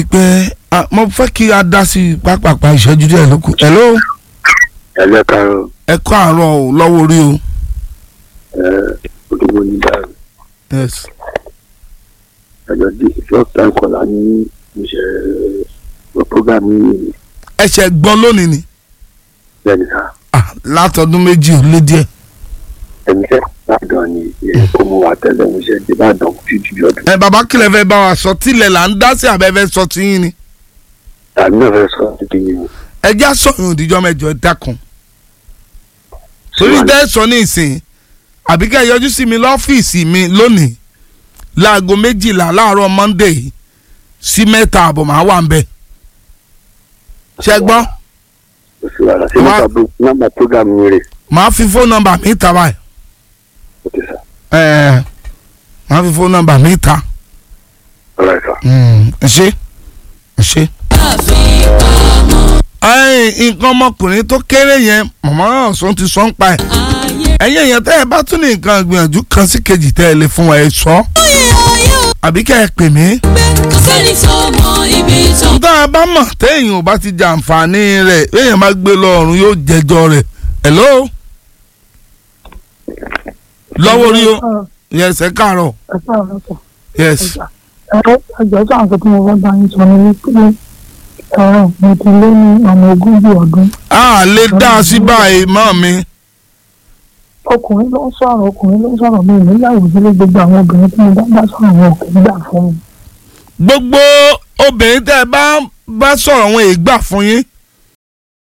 pé ah, mo fẹ́ kí a dá sí pápápá ìṣẹ́jú díẹ̀ ló kù. hello ẹlẹ́ karùn ẹ kọ́ àárọ̀ o lọ́wọ́ orí o. olówó ní dáàbò yes ẹjọ́ di ìfọ́ta ìkọlà ní ìṣẹ̀ program yìí ẹsẹ̀ gbọ́n lónìí ni bẹ́ẹ̀ni sá ah, látọdún méjì ó lé díẹ̀. ẹni fẹ́ ìbàdàn ni ìyẹn kó mú wa tẹ́lẹ̀ mo ṣe di ìbàdàn títí di ọdún ẹ bàbá kílẹ̀ fẹ́ bá wa sọ tílẹ̀ là ń dá sí abẹ́fẹ́ sọ tí yín ni. tàbí náà fẹ́ sọ títí yìí o. ẹ já sọ̀yún òdìjọ́ mẹ́jọ ẹ dákun. torí dẹ́ sọ ní ìsìn àbí kẹ́ ẹ yọjú sí mi lọ́fíìsì mi lónìí láago méjìlá láàárọ̀ monday sí mẹ́ta àbọ̀ máa wà ń bẹ̀. ṣe gbọ́ kò sí wàhálà sí Wá- nọ́mbà nọ́mbà program mi rè màá fi fóònù nọ́mbà mi ta báyìí. ó ti sá ẹ̀ẹ́ màá fi fóònù nọ́mbà mi ta. ọ̀rọ̀ ẹ̀sà. ẹ ṣe ẹ ṣe. ẹ̀yin nǹkan ọmọkùnrin tó kéré yẹn màmá náà sọ ti sọ ń pa ẹ̀. ẹ̀yin èèyàn tẹ́ ẹ bá tún ní nǹkan ìgbìyànjú kan sí kejì tẹ́ ẹ lè fún wa ẹ sọ. àbí kẹ́ ẹ pè mí. tá a bá mọ̀ téèyàn ò bá ti jàǹfààní rẹ̀ èèyàn bá gbé lọ ọ̀run yóò jẹjọ́ rẹ̀. hello. lọ́wọ́ orí o yes ẹ káàárọ̀ ẹ káàárọ̀ sọ. yes. ẹ ẹjọ́ sọ àǹkọ́ tí mo fẹ́ bá yín sọ ni wípé ẹ mo ti lé ní ọmọ ogójì ọdún. a lè dá a sí báyìí mọ́ mi. ọkùnrin ló ń sọ̀rọ̀ ọkùnrin ló ń sọ̀rọ̀ mi níyàwó sílé gbogbo àwọn obìnrin tí mo bá bá sọ̀rọ̀ wọn kò gbà fún mi. gbogbo obìnrin tẹ́ ẹ bá bá sọ̀rọ̀ wọn èyí gbà fún yín